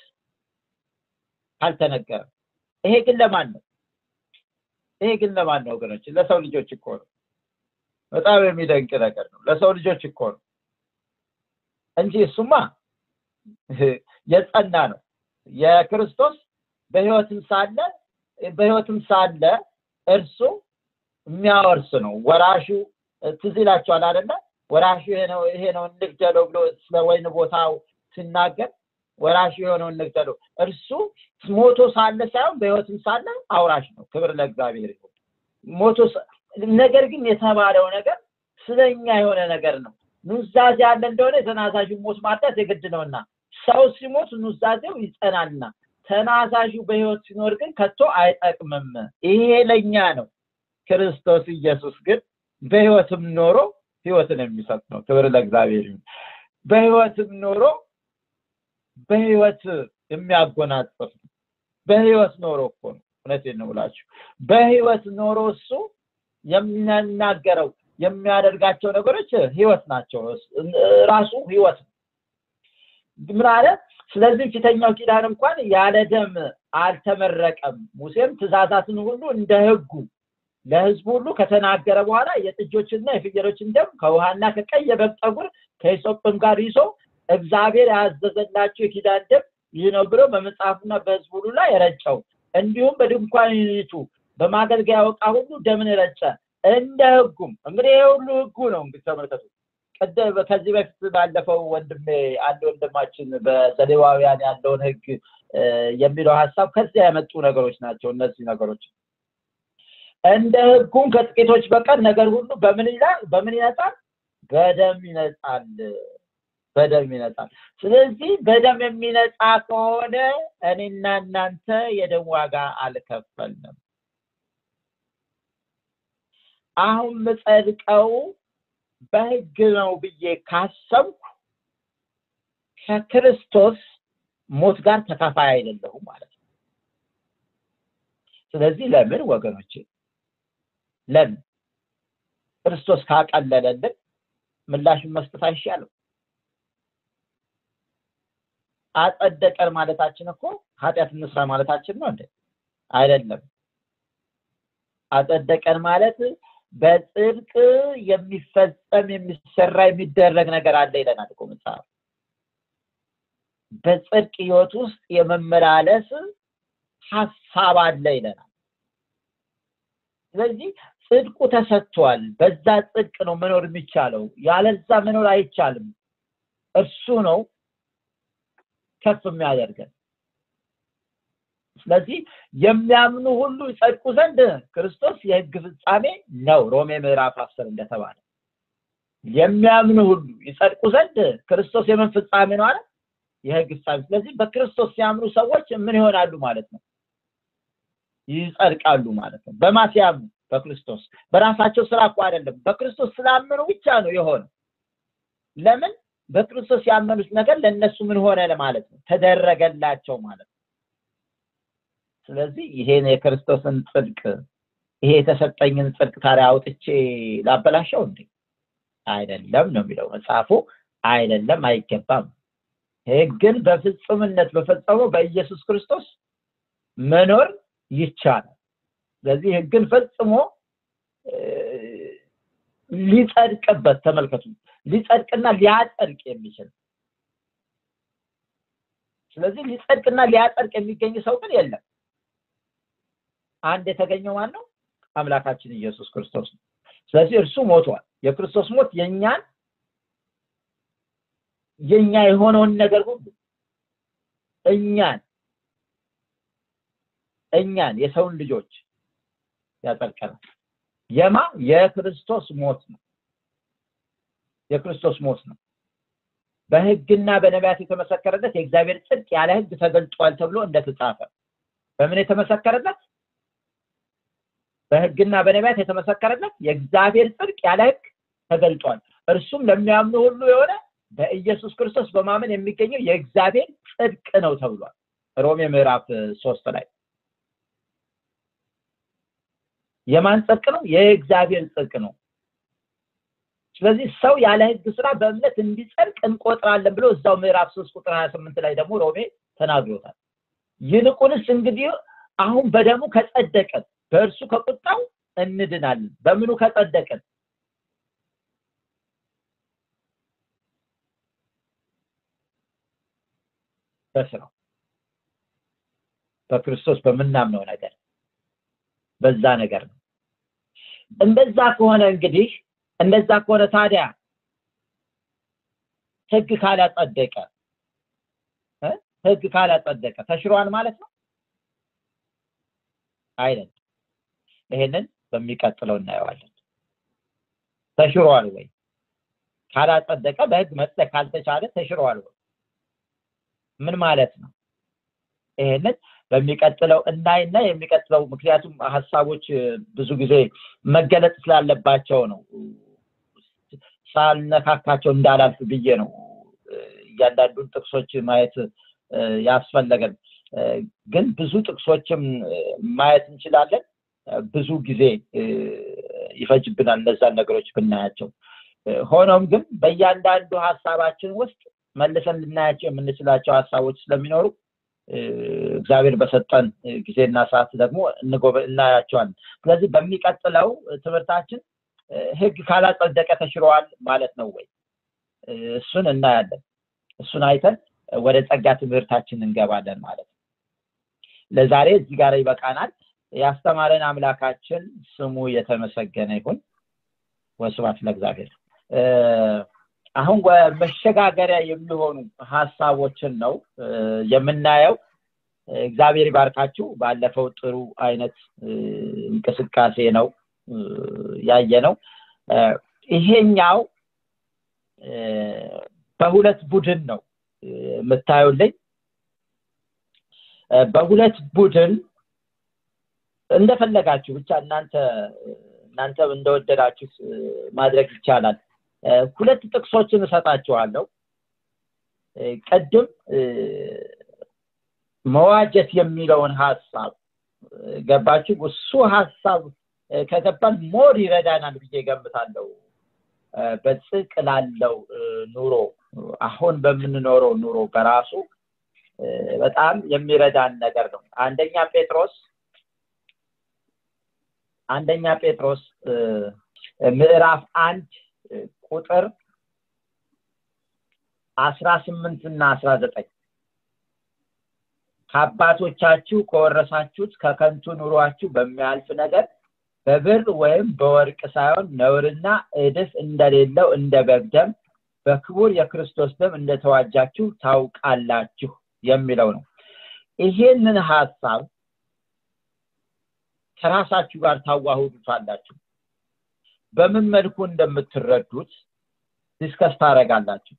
አልተነገረም ይሄ ግን ለማን ነው ይሄ ግን ለማን ነው ወገኖች ለሰው ልጆች እኮ ነው በጣም የሚደንቅ ነገር ነው ለሰው ልጆች እኮ ነው እንጂ እሱማ የጸና ነው የክርስቶስ በህይወትም ሳለ በህይወትም ሳለ እርሱ የሚያወርስ ነው ወራሹ ትዝ ይላቸዋል አይደለ ወራሹ ይሄ ነው ይሄ ነው እንግደለው ብሎ ስለ ወይን ቦታው ሲናገር ወራሹ የሆነውን እንግደለው እርሱ ሞቶ ሳለ ሳይሆን በህይወትም ሳለ አውራሽ ነው ክብር ለእግዚአብሔር ይሁን ሞቶ ነገር ግን የተባለው ነገር ስለኛ የሆነ ነገር ነው ኑዛዜ ያለ እንደሆነ የተናዛዡ ሞት ማርዳት የግድ ነውና ሰው ሲሞት ኑዛዜው ይጸናልና ተናዛዡ በህይወት ሲኖር ግን ከቶ አይጠቅምም ይሄ ለኛ ነው ክርስቶስ ኢየሱስ ግን በህይወትም ኖሮ ህይወትን የሚሰጥ ነው ክብር ለእግዚአብሔር ይሁን በህይወትም ኖሮ በህይወት የሚያጎናጽፍ ነው በህይወት ኖሮ እኮ ነው እውነቴን ነው ብላችሁ በህይወት ኖሮ እሱ የሚናገረው የሚያደርጋቸው ነገሮች ህይወት ናቸው ራሱ ህይወት ነው ምን አለ ስለዚህ ፊተኛው ኪዳን እንኳን ያለ ደም አልተመረቀም ሙሴም ትእዛዛትን ሁሉ እንደ ህጉ ለህዝቡ ሁሉ ከተናገረ በኋላ የጥጆችና የፍየሎችን ደም ከውሃና ከቀይ የበግ ጠጉር ከሂሶጵም ጋር ይዞ እግዚአብሔር ያዘዘላቸው የኪዳን ደም ይህ ነው ብሎ በመጽሐፉና በህዝቡ ሁሉ ላይ ረጨው እንዲሁም በድንኳኒቱ በማገልገያ ዕቃ ሁሉ ደምን ረጨ እንደ ህጉም እንግዲህ ይህ ሁሉ ህጉ ነው እንግዲህ ተመልከቱ ከዚህ በፊት ባለፈው ወንድሜ አንድ ወንድማችን በዘሌዋውያን ያለውን ህግ የሚለው ሀሳብ ከዚያ የመጡ ነገሮች ናቸው እነዚህ ነገሮች እንደ ህጉም ከጥቂቶች በቀር ነገር ሁሉ በምን ይላል በምን ይነጻል በደም ይነጻል በደም ይነጻል ስለዚህ በደም የሚነጻ ከሆነ እኔና እናንተ የደም ዋጋ አልከፈልንም አሁን ምጸድቀው በህግ ነው ብዬ ካሰብኩ ከክርስቶስ ሞት ጋር ተካፋይ አይደለሁም ማለት ነው ስለዚህ ለምን ወገኖቼ ለምን ክርስቶስ ካቀለለልን ምላሽን መስጠት አይሻልም አጸደቀን ማለታችን እኮ ኃጢአት እንስራ ማለታችን ነው እንዴ አይደለም አጸደቀን ማለት በጽድቅ የሚፈጸም የሚሰራ የሚደረግ ነገር አለ ይለናል እኮ መጽሐፍ በጽድቅ ህይወት ውስጥ የመመላለስ ሀሳብ አለ ይለናል ስለዚህ ጽድቁ ተሰጥቷል በዛ ጽድቅ ነው መኖር የሚቻለው ያለዛ መኖር አይቻልም እርሱ ነው ከፍ የሚያደርገን ስለዚህ የሚያምኑ ሁሉ ይጸድቁ ዘንድ ክርስቶስ የህግ ፍጻሜ ነው ሮሜ ምዕራፍ አስር እንደተባለ የሚያምኑ ሁሉ ይጸድቁ ዘንድ ክርስቶስ የምን ፍጻሜ ነው አለ የህግ ፍጻሜ ስለዚህ በክርስቶስ ሲያምኑ ሰዎች ምን ይሆናሉ ማለት ነው ይጸድቃሉ ማለት ነው በማ ሲያምኑ በክርስቶስ በራሳቸው ስራ እኮ አይደለም በክርስቶስ ስላመኑ ብቻ ነው የሆነ ለምን በክርስቶስ ያመኑት ነገር ለእነሱ ምን ሆነ ማለት ነው ተደረገላቸው ማለት ነው ስለዚህ ይሄን የክርስቶስን ጽድቅ ይሄ የተሰጠኝን ጽድቅ ታዲያ አውጥቼ ላበላሸው እንዴ አይደለም ነው የሚለው መጽሐፉ አይደለም አይገባም ህግን በፍጹምነት በፈጸመው በኢየሱስ ክርስቶስ መኖር ይቻላል ስለዚህ ህግን ፈጽሞ ሊጸድቅበት ተመልከቱ ሊጸድቅና ሊያጸድቅ የሚችል ስለዚህ ሊጸድቅና ሊያጸድቅ የሚገኝ ሰው ግን የለም አንድ የተገኘው ማን ነው አምላካችን ኢየሱስ ክርስቶስ ነው ስለዚህ እርሱ ሞቷል የክርስቶስ ሞት የኛን የኛ የሆነውን ነገር ሁሉ እኛን እኛን የሰውን ልጆች ያጸድቀናል የማ የክርስቶስ ሞት ነው የክርስቶስ ሞት ነው በህግና በነቢያት የተመሰከረለት የእግዚአብሔር ጽድቅ ያለ ህግ ተገልጧል ተብሎ እንደተጻፈ በምን የተመሰከረለት በህግና በነቢያት የተመሰከረለት የእግዚአብሔር ጽድቅ ያለ ህግ ተገልጧል እርሱም ለሚያምኑ ሁሉ የሆነ በኢየሱስ ክርስቶስ በማመን የሚገኘው የእግዚአብሔር ጽድቅ ነው ተብሏል ሮሜ ምዕራፍ ሶስት ላይ የማን ጽድቅ ነው የእግዚአብሔር ጽድቅ ነው ስለዚህ ሰው ያለ ህግ ስራ በእምነት እንዲጸድቅ እንቆጥራለን ብሎ እዛው ምዕራፍ ሶስት ቁጥር ሀያ ስምንት ላይ ደግሞ ሮሜ ተናግሮታል ይልቁንስ እንግዲህ አሁን በደሙ ከጸደቀን በእርሱ ከቁጣው እንድናለን በምኑ ከጸደቀን በስራው በክርስቶስ በምናምነው ነገር በዛ ነገር ነው እንደዛ ከሆነ እንግዲህ እንደዛ ከሆነ ታዲያ ህግ ካላጸደቀ ህግ ካላጸደቀ ተሽሯል ማለት ነው አይደለም ይሄንን በሚቀጥለው እናየዋለን ተሽሯል ወይ ካላጸደቀ በህግ መጽደቅ ካልተቻለ ተሽሯል ወይ ምን ማለት ነው ይሄንን በሚቀጥለው እናይና የሚቀጥለው ምክንያቱም ሀሳቦች ብዙ ጊዜ መገለጽ ስላለባቸው ነው ሳልነካካቸው እንዳላልፍ ብዬ ነው እያንዳንዱን ጥቅሶች ማየት ያስፈለገን ግን ብዙ ጥቅሶችም ማየት እንችላለን ብዙ ጊዜ ይፈጅብናል እነዛን ነገሮች ብናያቸው ሆኖም ግን በእያንዳንዱ ሀሳባችን ውስጥ መልሰን ልናያቸው የምንችላቸው ሀሳቦች ስለሚኖሩ እግዚአብሔር በሰጠን ጊዜና ሰዓት ደግሞ እናያቸዋለን ስለዚህ በሚቀጥለው ትምህርታችን ህግ ካላጸደቀ ተሽረዋል ማለት ነው ወይ እሱን እናያለን እሱን አይተን ወደ ጸጋ ትምህርታችን እንገባለን ማለት ነው ለዛሬ እዚህ ጋር ይበቃናል ያስተማረን አምላካችን ስሙ የተመሰገነ ይሁን ወስባት ለእግዚአብሔር አሁን መሸጋገሪያ የሚሆኑ ሀሳቦችን ነው የምናየው እግዚአብሔር ይባርካችሁ ባለፈው ጥሩ አይነት እንቅስቃሴ ነው ያየ ነው ይሄኛው በሁለት ቡድን ነው የምታዩልኝ በሁለት ቡድን እንደፈለጋችሁ ብቻ እናንተ እናንተ እንደወደዳችሁ ማድረግ ይቻላል ሁለት ጥቅሶችን እሰጣችኋለሁ ቅድም መዋጀት የሚለውን ሀሳብ ገባችሁ እሱ ሀሳብ ከገባን ሞር ይረዳናል ብዬ ገምታለሁ በጽቅ ላለው ኑሮ አሁን በምንኖረው ኑሮ በራሱ በጣም የሚረዳን ነገር ነው አንደኛ ጴጥሮስ አንደኛ ጴጥሮስ ምዕራፍ አንድ ቁጥር አስራ ስምንት እና አስራ ዘጠኝ ከአባቶቻችሁ ከወረሳችሁት ከከንቱ ኑሯችሁ በሚያልፍ ነገር በብር ወይም በወርቅ ሳይሆን ነውርና እድፍ እንደሌለው እንደ በግደም በክቡር የክርስቶስ ደም እንደተዋጃችሁ ታውቃላችሁ የሚለው ነው ይሄንን ሀሳብ ከራሳችሁ ጋር ታዋህዱታላችሁ በምን መልኩ እንደምትረዱት ዲስከስ ታደረጋላችሁ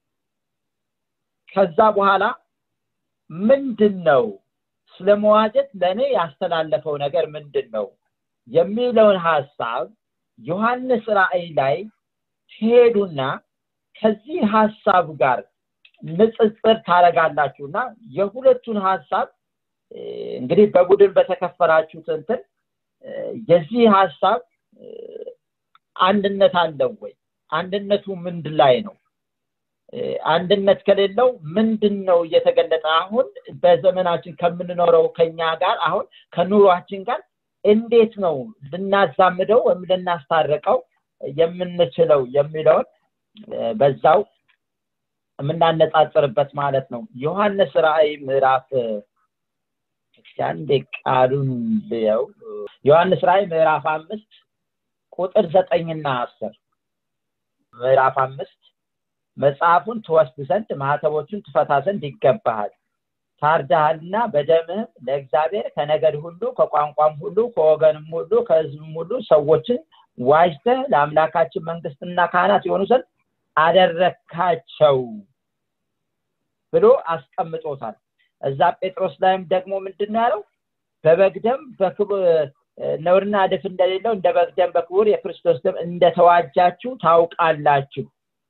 ከዛ በኋላ ምንድን ነው ስለ መዋጀት ለእኔ ያስተላለፈው ነገር ምንድን ነው የሚለውን ሀሳብ ዮሐንስ ራእይ ላይ ትሄዱና ከዚህ ሀሳብ ጋር ንጽጽር ታደረጋላችሁና የሁለቱን ሀሳብ እንግዲህ በቡድን በተከፈላችሁት እንትን የዚህ ሀሳብ አንድነት አለው ወይ አንድነቱ ምንድን ላይ ነው አንድነት ከሌለው ምንድን ነው እየተገለጠ አሁን በዘመናችን ከምንኖረው ከኛ ጋር አሁን ከኑሯችን ጋር እንዴት ነው ልናዛምደው ወይም ልናስታርቀው የምንችለው የሚለውን በዛው የምናነጻጽርበት ማለት ነው ዮሐንስ ራእይ ምዕራፍ አንዴ ቃሉን ልየው ዮሐንስ ራእይ ምዕራፍ አምስት ቁጥር ዘጠኝና አስር ምዕራፍ አምስት መጽሐፉን ትወስድ ዘንድ ማህተቦቹን ትፈታ ዘንድ ይገባሃል ታርዳሃልና በደምህም ለእግዚአብሔር ከነገድ ሁሉ ከቋንቋም ሁሉ ከወገንም ሁሉ ከህዝብም ሁሉ ሰዎችን ዋጅተህ ለአምላካችን መንግስትና ካህናት የሆኑ ዘንድ አደረካቸው ብሎ አስቀምጦታል እዛ ጴጥሮስ ላይም ደግሞ ምንድን ያለው በበግደም ነውርና እድፍ እንደሌለው እንደ በግደም በክቡር የክርስቶስ ደም እንደተዋጃችሁ ታውቃላችሁ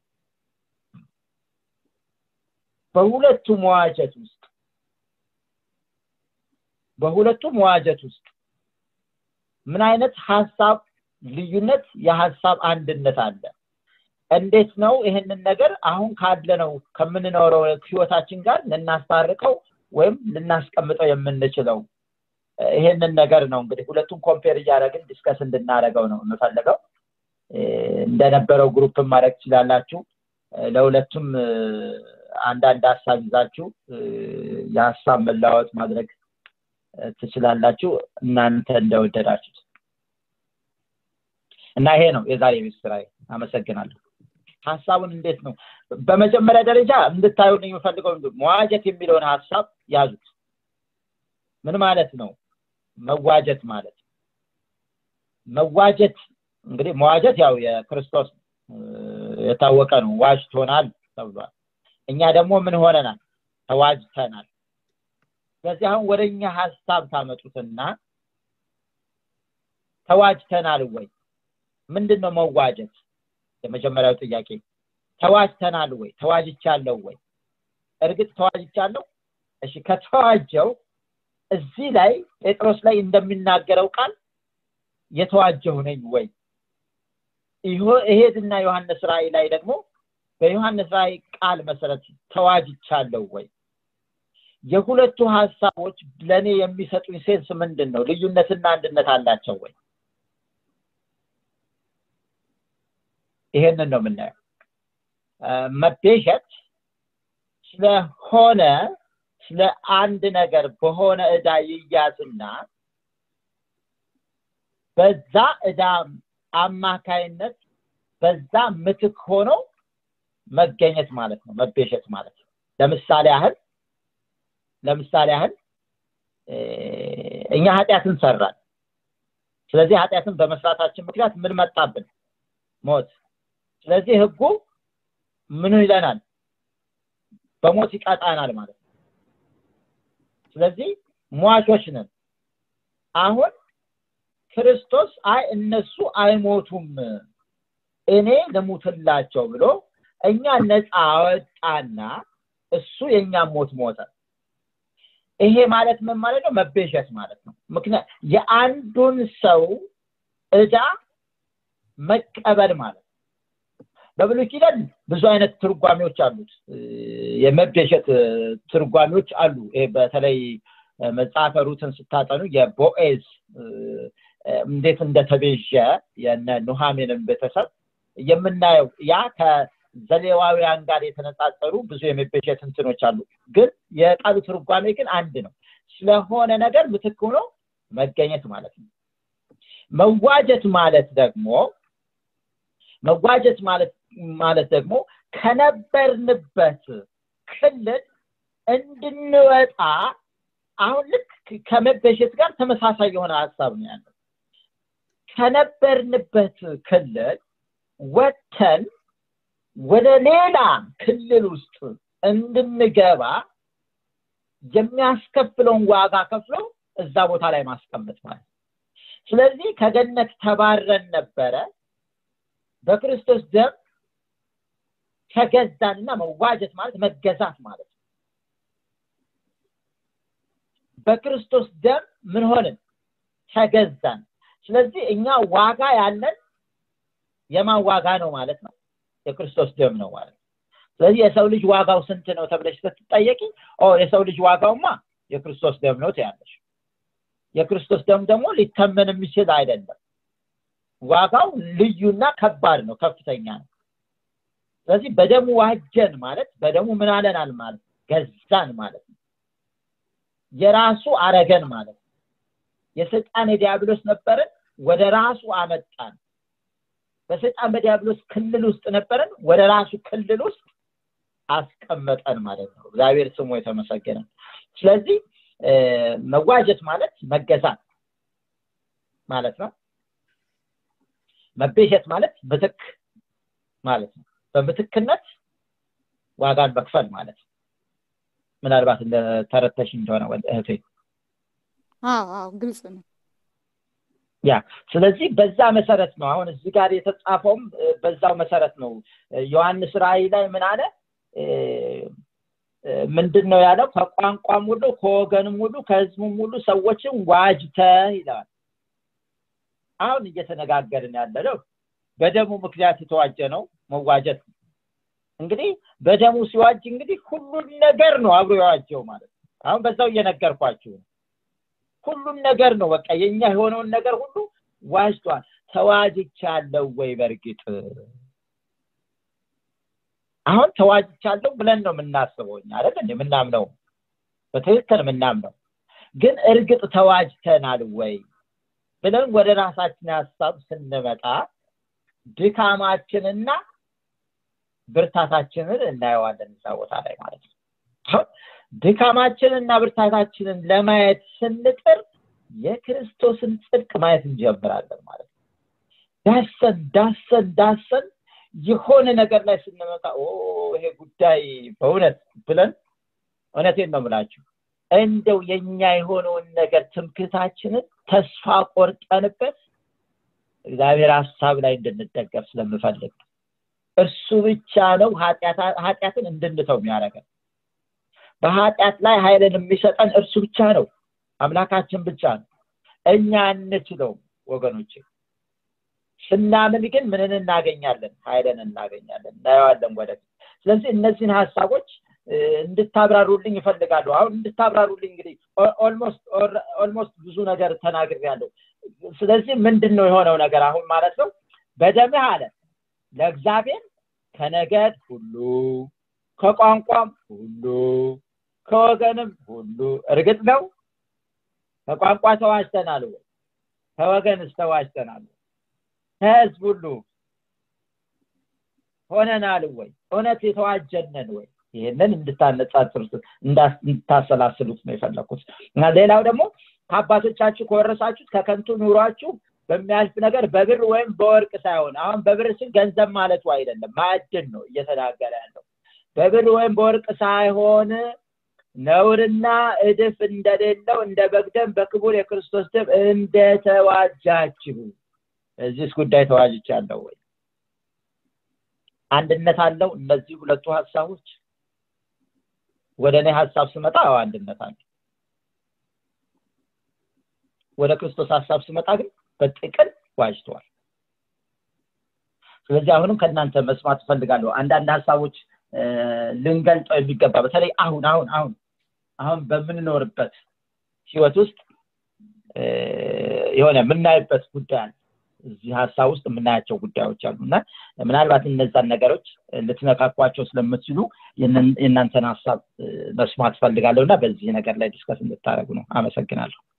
በሁለቱ መዋጀት ውስጥ በሁለቱ መዋጀት ውስጥ ምን አይነት ሀሳብ ልዩነት የሀሳብ አንድነት አለ እንዴት ነው ይህንን ነገር አሁን ካለነው ከምንኖረው ህይወታችን ጋር ልናስታርቀው ወይም ልናስቀምጠው የምንችለው ይሄንን ነገር ነው እንግዲህ ሁለቱም ኮምፔር እያደረግን ዲስከስ እንድናደረገው ነው የምፈልገው እንደነበረው ግሩፕን ማድረግ ትችላላችሁ ለሁለቱም አንዳንድ ሀሳብ ይዛችሁ የሀሳብ መለዋወጥ ማድረግ ትችላላችሁ እናንተ እንደወደዳችሁት እና ይሄ ነው የዛሬ ቤት ስራ አመሰግናለሁ ሀሳቡን እንዴት ነው በመጀመሪያ ደረጃ እንድታዩ የምፈልገው መዋጀት የሚለውን ሀሳብ ያዙት ምን ማለት ነው መዋጀት ማለት መዋጀት እንግዲህ መዋጀት ያው የክርስቶስ የታወቀ ነው ዋጅቶናል ተብሏል እኛ ደግሞ ምን ሆነናል ተዋጅተናል ስለዚህ አሁን ወደ እኛ ሀሳብ ታመጡትና ተዋጅተናል ወይ ምንድን ነው መዋጀት የመጀመሪያው ጥያቄ ተዋጅተናል ወይ ተዋጅቻለሁ ወይ እርግጥ ተዋጅቻለሁ እሺ ከተዋጀው እዚህ ላይ ጴጥሮስ ላይ እንደሚናገረው ቃል የተዋጀው ነኝ ወይ ይሄድና ዮሐንስ ራእይ ላይ ደግሞ በዮሐንስ ራእይ ቃል መሰረት ተዋጅቻለሁ ወይ የሁለቱ ሀሳቦች ለእኔ የሚሰጡኝ ሴንስ ምንድን ነው ልዩነትና አንድነት አላቸው ወይ ይሄንን ነው የምናየው መቤዠት ስለሆነ ስለ አንድ ነገር በሆነ እዳ ይያዝና በዛ እዳ አማካይነት በዛ ምትክ ሆኖ መገኘት ማለት ነው መቤዠት ማለት ነው ለምሳሌ ያህል ለምሳሌ ያህል እኛ ኃጢአትን ሰራን ስለዚህ ኃጢአትን በመስራታችን ምክንያት ምን መጣብን ሞት ስለዚህ ህጉ ምኑ ይለናል በሞት ይቀጣናል ማለት ነው ስለዚህ ሟቾች ነን አሁን ክርስቶስ አይ እነሱ አይሞቱም እኔ ልሙትላቸው ብሎ እኛ ነፃ አወጣና እሱ የእኛ ሞት ሞተ ይሄ ማለት ምን ማለት ነው መቤዠት ማለት ነው ምክንያት የአንዱን ሰው እዳ መቀበል ማለት ነው በብሉይ ኪዳን ብዙ አይነት ትርጓሜዎች አሉት የመቤዠት ትርጓሜዎች አሉ ይሄ በተለይ መጽሐፈ ሩትን ስታጠኑ የቦኤዝ እንዴት እንደተቤዠ የነ ኑሃሜንን ቤተሰብ የምናየው ያ ከዘሌዋውያን ጋር የተነጻጸሩ ብዙ የመቤዠት እንትኖች አሉ ግን የቃሉ ትርጓሜ ግን አንድ ነው ስለሆነ ነገር ምትክ ሆኖ መገኘት ማለት ነው መዋጀት ማለት ደግሞ መዋጀት ማለት ማለት ደግሞ ከነበርንበት ክልል እንድንወጣ አሁን ልክ ከመበሸት ጋር ተመሳሳይ የሆነ ሀሳብ ነው ያለው ከነበርንበት ክልል ወተን ወደ ሌላ ክልል ውስጥ እንድንገባ የሚያስከፍለውን ዋጋ ከፍሎ እዛ ቦታ ላይ ማስቀመጥ ማለት ስለዚህ ከገነት ተባረን ነበረ በክርስቶስ ደም ተገዛንና መዋጀት ማለት መገዛት ማለት ነው በክርስቶስ ደም ምን ሆንን ተገዛን ስለዚህ እኛ ዋጋ ያለን የማን ዋጋ ነው ማለት ነው የክርስቶስ ደም ነው ማለት ነው ስለዚህ የሰው ልጅ ዋጋው ስንት ነው ተብለሽ ስትጠየቂ የሰው ልጅ ዋጋውማ የክርስቶስ ደም ነው ትያለሽ የክርስቶስ ደም ደግሞ ሊተመን የሚችል አይደለም ዋጋው ልዩና ከባድ ነው ከፍተኛ ነው ስለዚህ በደሙ ዋጀን ማለት በደሙ ምን አለናል ማለት ገዛን ማለት ነው የራሱ አረገን ማለት ነው የስልጣን የዲያብሎስ ነበርን ወደ ራሱ አመጣን በስልጣን በዲያብሎስ ክልል ውስጥ ነበርን ወደ ራሱ ክልል ውስጥ አስቀመጠን ማለት ነው እግዚአብሔር ስሙ የተመሰገነ ስለዚህ መዋጀት ማለት መገዛት ማለት ነው መቤሸት ማለት ምትክ ማለት ነው በምትክነት ዋጋን መክፈል ማለት ነው ምናልባት እንደ ተረተሽ እንደሆነ እህቴ ግልጽ ነው ያ ስለዚህ በዛ መሰረት ነው አሁን እዚህ ጋር የተጻፈውም በዛው መሰረት ነው ዮሐንስ ራእይ ላይ ምን አለ ምንድን ነው ያለው ከቋንቋም ሁሉ ከወገንም ሁሉ ከህዝቡም ሁሉ ሰዎችን ዋጅተ ይለዋል አሁን እየተነጋገርን ያለ ነው በደሙ ምክንያት የተዋጀ ነው መዋጀት እንግዲህ በደሙ ሲዋጅ እንግዲህ ሁሉን ነገር ነው አብሮ የዋጀው ማለት ነው አሁን በዛው እየነገርኳችሁ ነው ሁሉም ነገር ነው በቃ የኛ የሆነውን ነገር ሁሉ ዋጅቷል ተዋጅቻለሁ ወይ በእርግጥ አሁን ተዋጅቻለሁ ብለን ነው የምናስበው እኛ አይደል የምናምነው በትክክል የምናምነው ግን እርግጥ ተዋጅተናል ወይ ብለን ወደ ራሳችን ሀሳብ ስንመጣ ድካማችንና ብርታታችንን እናየዋለን እዛ ቦታ ላይ ማለት ነው ድካማችንና ብርታታችንን ለማየት ስንጥር የክርስቶስን ጽድቅ ማየት እንጀምራለን ማለት ነው ዳሰን ዳሰን ዳሰን የሆነ ነገር ላይ ስንመጣ ይሄ ጉዳይ በእውነት ብለን እውነቴን ነው ምላችሁ እንደው የኛ የሆነውን ነገር ትምክታችንን ተስፋ ቆርጠንበት እግዚአብሔር ሀሳብ ላይ እንድንደገፍ ስለምፈልግ እርሱ ብቻ ነው ኃጢአትን እንድንተው የሚያደርገን በኃጢአት ላይ ኃይልን የሚሰጠን እርሱ ብቻ ነው አምላካችን ብቻ ነው እኛ እንችለውም ወገኖች ስናምን ግን ምንን እናገኛለን ኃይልን እናገኛለን እናየዋለን ወደፊት ስለዚህ እነዚህን ሀሳቦች እንድታብራሩልኝ ይፈልጋሉ አሁን እንድታብራሩልኝ እንግዲህ ኦልሞስት ብዙ ነገር ተናግር ያለው ስለዚህ ምንድን ነው የሆነው ነገር አሁን ማለት ነው በደምህ አለ ለእግዚአብሔር ከነገድ ሁሉ ከቋንቋም ሁሉ ከወገንም ሁሉ እርግጥ ነው ከቋንቋ ተዋጅተናል ወይ ከወገንስ ተዋጅተናል ከህዝብ ሁሉ ሆነናል ወይ እውነት የተዋጀነን ወይ ይህንን እንድታነጻጽሩት እንድታሰላስሉት ነው የፈለኩት እና ሌላው ደግሞ ከአባቶቻችሁ ከወረሳችሁት ከከንቱ ኑሯችሁ በሚያልፍ ነገር በብር ወይም በወርቅ ሳይሆን አሁን በብር ስል ገንዘብ ማለቱ አይደለም ማዕድን ነው እየተናገረ ያለው በብር ወይም በወርቅ ሳይሆን ነውርና እድፍ እንደሌለው እንደ በግደም በክቡር የክርስቶስ ደም እንደተዋጃችሁ እዚህስ ጉዳይ ተዋጅቻለሁ ወይ አንድነት አለው እነዚህ ሁለቱ ሀሳቦች ወደ እኔ ሀሳብ ስመጣ አዎ አንድነት አለ ወደ ክርስቶስ ሀሳብ ስመጣ ግን በጥቅል ዋጅተዋል ስለዚህ አሁንም ከእናንተ መስማት እፈልጋለሁ አንዳንድ ሀሳቦች ልንገልጠው የሚገባ በተለይ አሁን አሁን አሁን አሁን በምንኖርበት ህይወት ውስጥ የሆነ የምናይበት ጉዳይ አለ እዚህ ሀሳብ ውስጥ የምናያቸው ጉዳዮች አሉ እና ምናልባት እነዛን ነገሮች ልትነካኳቸው ስለምትችሉ የእናንተን ሀሳብ መስማት ፈልጋለሁ እና በዚህ ነገር ላይ ዲስከስ እንድታደረጉ ነው አመሰግናለሁ